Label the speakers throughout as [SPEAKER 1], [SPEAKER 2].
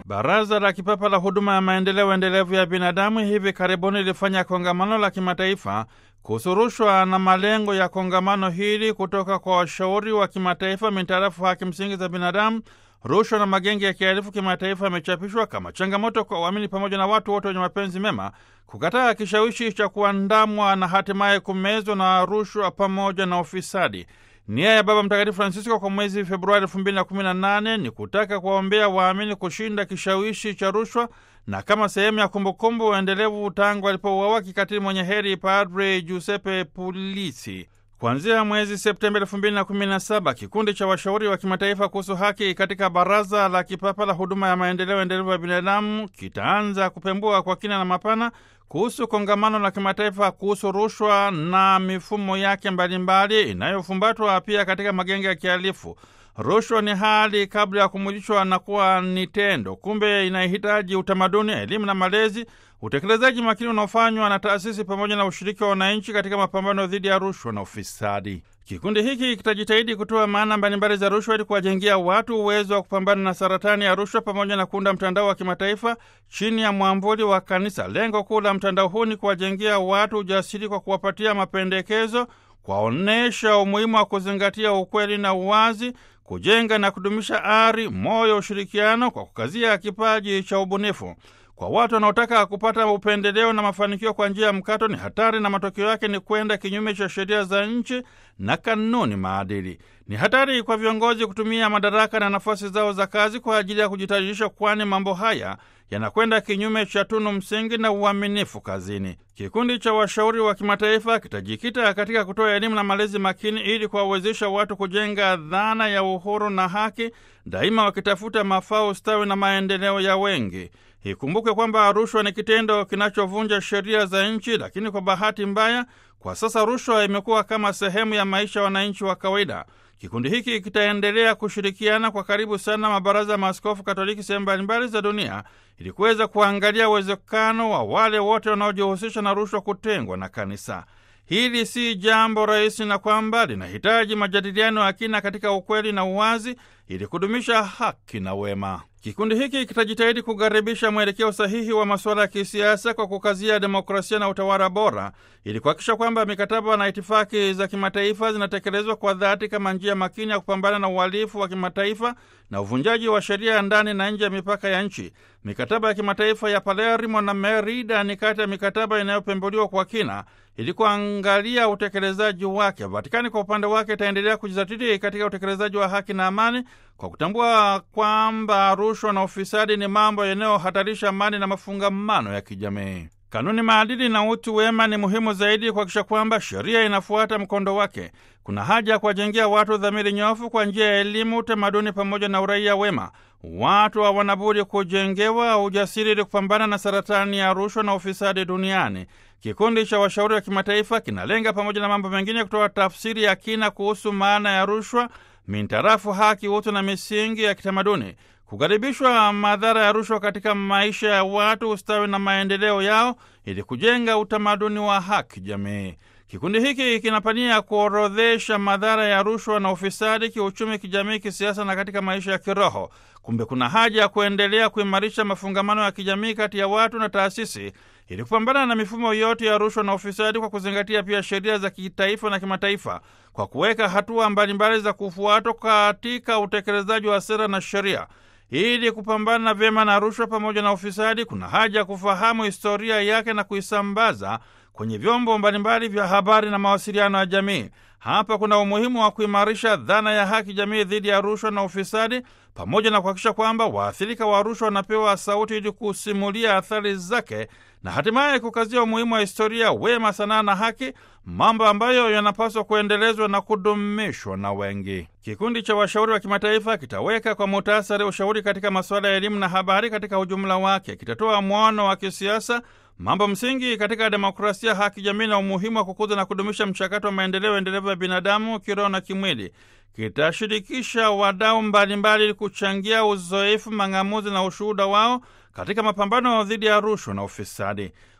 [SPEAKER 1] Baraza la Kipapa la Huduma ya Maendeleo Endelevu ya Binadamu hivi karibuni lilifanya kongamano la kimataifa kuhusu rushwa na malengo ya kongamano hili kutoka kwa washauri wa kimataifa mintarafu haki msingi za binadamu, rushwa na magenge ya kihalifu kimataifa yamechapishwa kama changamoto kwa waamini pamoja na watu wote wenye mapenzi mema kukataa kishawishi cha kuandamwa na hatimaye kumezwa na rushwa pamoja na ufisadi. Nia ya Baba Mtakatifu Francisco kwa mwezi Februari 2018 ni kutaka kuwaombea waamini kushinda kishawishi cha rushwa na kama sehemu ya kumbukumbu endelevu tangu alipouawa kikatili mwenye heri Padre Giuseppe Pulisi. Kuanzia mwezi Septemba 2017 kikundi cha washauri wa kimataifa kuhusu haki katika Baraza la Kipapa la Huduma ya Maendeleo Endelevu ya Binadamu kitaanza kupembua kwa kina na mapana kuhusu kongamano la kimataifa kuhusu rushwa na mifumo yake mbalimbali inayofumbatwa pia katika magenge ya kihalifu. Rushwa ni hali kabla ya kumwilishwa na kuwa ni tendo. Kumbe inahitaji utamaduni, elimu na malezi, utekelezaji makini unaofanywa na taasisi pamoja na ushiriki wa wananchi katika mapambano dhidi ya rushwa na ufisadi. Kikundi hiki kitajitahidi kutoa maana mbalimbali za rushwa ili kuwajengia watu uwezo wa kupambana na saratani ya rushwa pamoja na kuunda mtandao wa kimataifa chini ya mwamvuli wa kanisa. Lengo kuu la mtandao huu ni kuwajengia watu ujasiri kwa kuwapatia mapendekezo, kuwaonyesha umuhimu wa kuzingatia ukweli na uwazi, kujenga na kudumisha ari, moyo, ushirikiano kwa kukazia kipaji cha ubunifu. Kwa watu wanaotaka kupata upendeleo na mafanikio kwa njia ya mkato ni hatari, na matokeo yake ni kwenda kinyume cha sheria za nchi na kanuni maadili. Ni hatari kwa viongozi kutumia madaraka na nafasi zao za kazi kwa ajili ya kujitajirisha, kwani mambo haya yanakwenda kinyume cha tunu msingi na uaminifu kazini. Kikundi cha washauri wa kimataifa kitajikita katika kutoa elimu na malezi makini ili kuwawezesha watu kujenga dhana ya uhuru na haki, daima wakitafuta mafao, ustawi na maendeleo ya wengi. Ikumbuke kwamba rushwa ni kitendo kinachovunja sheria za nchi, lakini kwa bahati mbaya, kwa sasa rushwa imekuwa kama sehemu ya maisha ya wananchi wa kawaida. Kikundi hiki kitaendelea kushirikiana kwa karibu sana mabaraza ya maaskofu Katoliki sehemu mbalimbali za dunia ili kuweza kuangalia uwezekano wa wale wote wanaojihusisha na rushwa kutengwa na kanisa. Hili si jambo rahisi na kwamba linahitaji majadiliano ya kina katika ukweli na uwazi ili kudumisha haki na wema. Kikundi hiki kitajitahidi kukaribisha mwelekeo sahihi wa masuala ya kisiasa kwa kukazia demokrasia na utawala bora ili kuhakikisha kwamba mikataba na itifaki za kimataifa zinatekelezwa kwa dhati kama njia makini ya kupambana na uhalifu wa kimataifa na uvunjaji wa sheria ya ndani na nje ya mipaka ya nchi. Mikataba ya kimataifa ya Palermo na Merida ni kati ya mikataba inayopembuliwa kwa kina ili kuangalia utekelezaji wake. Vatikani kwa upande wake itaendelea kujizatiti katika utekelezaji wa haki na amani kwa kutambua kwamba rushwa na ufisadi ni mambo yanayohatarisha amani na mafungamano ya kijamii. Kanuni, maadili na utu wema ni muhimu zaidi kuhakikisha kwamba sheria inafuata mkondo wake. Kuna haja ya kuwajengea watu dhamiri nyofu kwa njia ya elimu, utamaduni pamoja na uraia wema. Watu hawana budi kujengewa ujasiri ili kupambana na saratani ya rushwa na ufisadi duniani. Kikundi cha washauri wa kimataifa kinalenga pamoja na mambo mengine kutoa tafsiri ya kina kuhusu maana ya rushwa mintarafu haki, utu na misingi ya kitamaduni, kukaribishwa madhara ya rushwa katika maisha ya watu, ustawi na maendeleo yao, ili kujenga utamaduni wa haki jamii. Kikundi hiki kinapania kuorodhesha madhara ya rushwa na ufisadi kiuchumi, kijamii, kisiasa na katika maisha ya kiroho. Kumbe kuna haja ya kuendelea kuimarisha mafungamano ya kijamii kati ya watu na taasisi ili kupambana na mifumo yote ya rushwa na ufisadi kwa kuzingatia pia sheria za kitaifa na kimataifa, kwa kuweka hatua mbalimbali za kufuatwa katika utekelezaji wa sera na sheria. Ili kupambana vyema na rushwa pamoja na ufisadi, kuna haja ya kufahamu historia yake na kuisambaza kwenye vyombo mbalimbali vya habari na mawasiliano ya jamii. Hapa kuna umuhimu wa kuimarisha dhana ya haki jamii dhidi ya rushwa na ufisadi, pamoja na kuhakikisha kwamba waathirika wa rushwa wanapewa sauti ili kusimulia athari zake na hatimaye kukazia umuhimu wa historia, wema, sanaa na haki, mambo ambayo yanapaswa kuendelezwa na kudumishwa na wengi. Kikundi cha washauri wa kimataifa kitaweka kwa muhtasari ushauri katika masuala ya elimu na habari katika ujumla wake. Kitatoa mwono wa kisiasa, mambo msingi katika demokrasia, haki jamii na umuhimu wa kukuza na kudumisha mchakato wa maendeleo endelevu ya binadamu kiroho na kimwili. Kitashirikisha wadau mbalimbali ili kuchangia uzoefu, mang'amuzi na ushuhuda wao katika mapambano dhidi ya rushwa na ufisadi.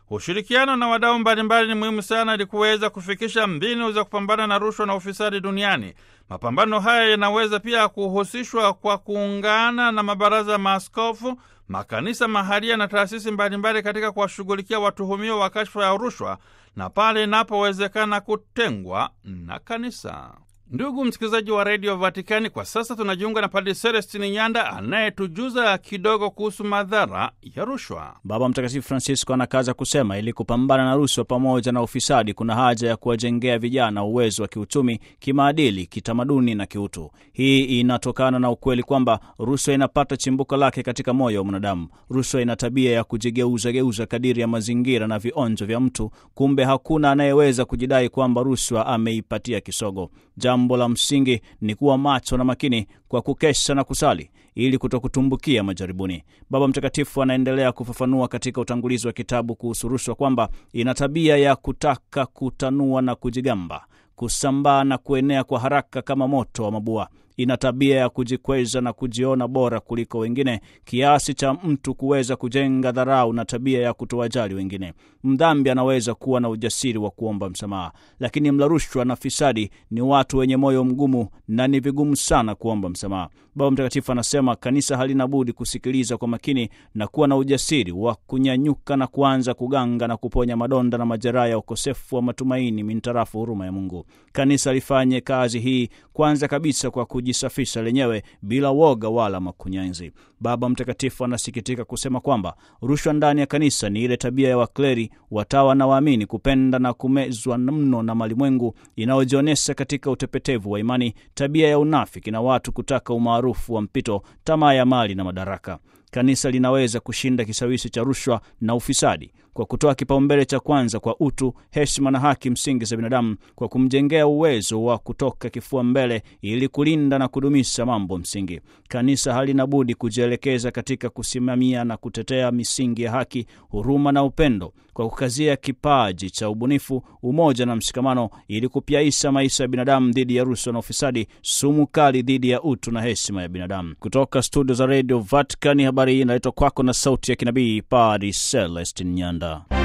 [SPEAKER 1] Ushirikiano na wadau mbalimbali ni muhimu sana ili kuweza kufikisha mbinu za kupambana na rushwa na ufisadi duniani. Mapambano haya yanaweza pia kuhusishwa kwa kuungana na mabaraza ya maaskofu, makanisa mahalia na taasisi mbalimbali katika kuwashughulikia watuhumiwa wa kashfa ya rushwa na pale inapowezekana kutengwa na kanisa. Ndugu msikilizaji wa redio Vatikani, kwa sasa tunajiunga na Padri Celestini Nyanda anayetujuza kidogo kuhusu madhara ya rushwa.
[SPEAKER 2] Baba Mtakatifu Francisco anakaza kusema ili kupambana na rushwa pamoja na ufisadi, kuna haja ya kuwajengea vijana uwezo wa kiuchumi, kimaadili, kitamaduni na kiutu. Hii inatokana na ukweli kwamba rushwa inapata chimbuko lake katika moyo wa mwanadamu. Rushwa ina tabia ya kujigeuzageuza kadiri ya mazingira na vionjo vya mtu. Kumbe hakuna anayeweza kujidai kwamba rushwa ameipatia kisogo. Jambo la msingi ni kuwa macho na makini kwa kukesha na kusali ili kutokutumbukia majaribuni. Baba Mtakatifu anaendelea kufafanua katika utangulizi wa kitabu kuhusu rushwa kwamba ina tabia ya kutaka kutanua na kujigamba, kusambaa na kuenea kwa haraka kama moto wa mabua. Ina tabia ya kujikweza na kujiona bora kuliko wengine, kiasi cha mtu kuweza kujenga dharau na tabia ya kutowajali wengine. Mdhambi anaweza kuwa na ujasiri wa kuomba msamaha, lakini mla rushwa na fisadi ni watu wenye moyo mgumu na ni vigumu sana kuomba msamaha. Baba Mtakatifu anasema kanisa halina budi kusikiliza kwa makini na kuwa na ujasiri wa kunyanyuka na kuanza kuganga na kuponya madonda na majeraha ya ukosefu wa matumaini mintarafu huruma ya Mungu. Kanisa lifanye kazi hii kwanza kabisa kwa kujisafisha lenyewe bila woga wala makunyanzi. Baba Mtakatifu anasikitika kusema kwamba rushwa ndani ya kanisa ni ile tabia ya wakleri, watawa na waamini kupenda na kumezwa mno na malimwengu inayojionyesha katika utepetevu wa imani, tabia ya unafiki na watu kutaka umaarufu wa mpito, tamaa ya mali na madaraka. Kanisa linaweza kushinda kishawishi cha rushwa na ufisadi kwa kutoa kipaumbele cha kwanza kwa utu, heshima na haki msingi za binadamu, kwa kumjengea uwezo wa kutoka kifua mbele ili kulinda na kudumisha mambo msingi. Kanisa halina budi kujielekeza katika kusimamia na kutetea misingi ya haki, huruma na upendo, kwa kukazia kipaji cha ubunifu, umoja na mshikamano, ili kupyaisha maisha ya binadamu dhidi ya rushwa na ufisadi, sumu kali dhidi ya utu na heshima ya binadamu. Kutoka studio za Radio Vatican, habari hii inaletwa kwako na sauti ya kinabii Padri Celestin Nyanda.